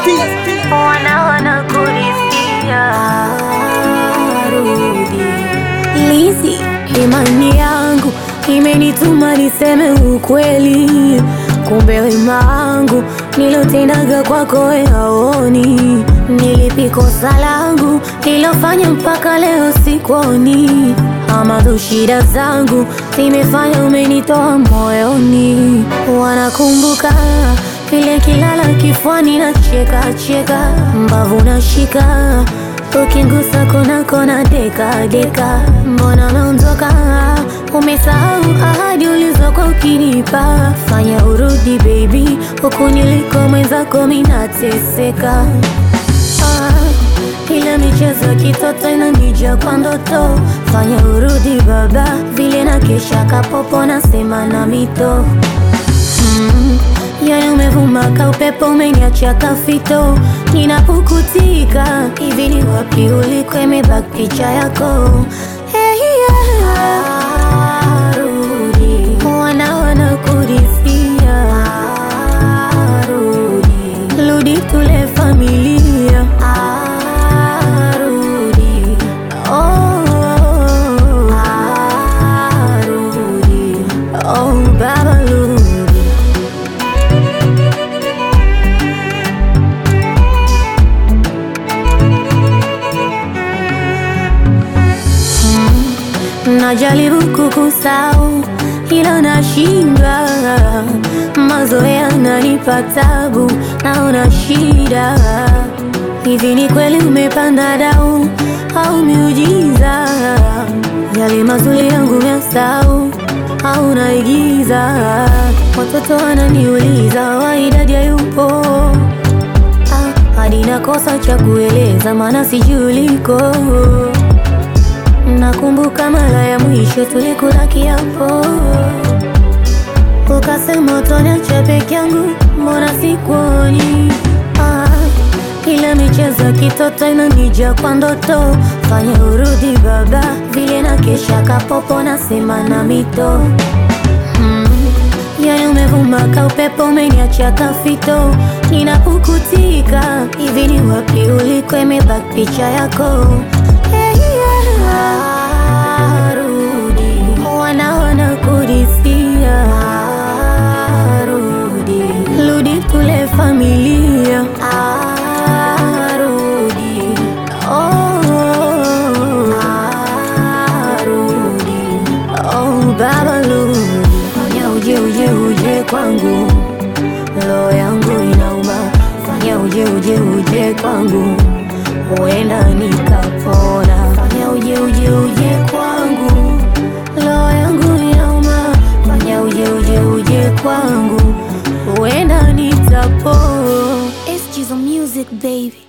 wana wanakurisia rudi Lizi, imani yangu imenituma niseme ukweli, kumbe wema wangu nilotendaga kwako we haoni. Nilipi kosa langu nilofanya mpaka leo sikuoni, ama tu shida zangu zimefanya umenitoa moyoni. Wanakumbuka vile kilala kifuani na cheka cheka, mbavu nashika Ukingusa kona kona deka deka, mbona unaondoka? Umesahau ahadi ulizokuwa ukinipa. Fanya urudi baby, huku niliko mwenzako minateseka. Ah, ile michezo ya kitoto inanija kwa ndoto. Fanya urudi baba, vile na kesha kapopo nasema na mito Mm, yani umevuma ka upepo umeniacha kafito, ninapukutika hivi ni wapi uliko, imebaki picha yako hey, yeah. Rudi, wana wanakurisia Rudi, rudi tule familia Rudi, oh, Rudi, oh baba rudi Najaribu kukusahau ila nashindwa, mazoea yananipa tabu, naona shida. Hivi ni kweli umepanda dau au miujiza? Yale mazuri yangu umesahau au naigiza? Watoto wananiuliza Wydad hayupo, ah, hadi nakosa cha kueleza, maana sijui uliko. Nakumbuka mara ya mwisho tulikula kiapo, ukasema utoniacha peke yangu, mbona sikuoni? Ah, ile michezo ya kitoto inanija kwa ndoto. Fanya urudi baba, vile na kesha kapopo nasema na mito mm. Yani umevuma ka upepo umeniacha kafito, ninapukutika hivi ni wapi uliko, imebaki picha yako hey, yeah. Rudi, wana wanakurisia Rudi, rudi tule familia Rudi, oh, Rudi, oh baba rudi, fanya uje uje uje kwangu, roho yangu inauma, fanya uje uje uje kwangu, huenda nikapona, fanya uje uje uje kwangu, roho yangu inauma, fanya uje uje uje kwangu, huenda nitapona. It's just music baby.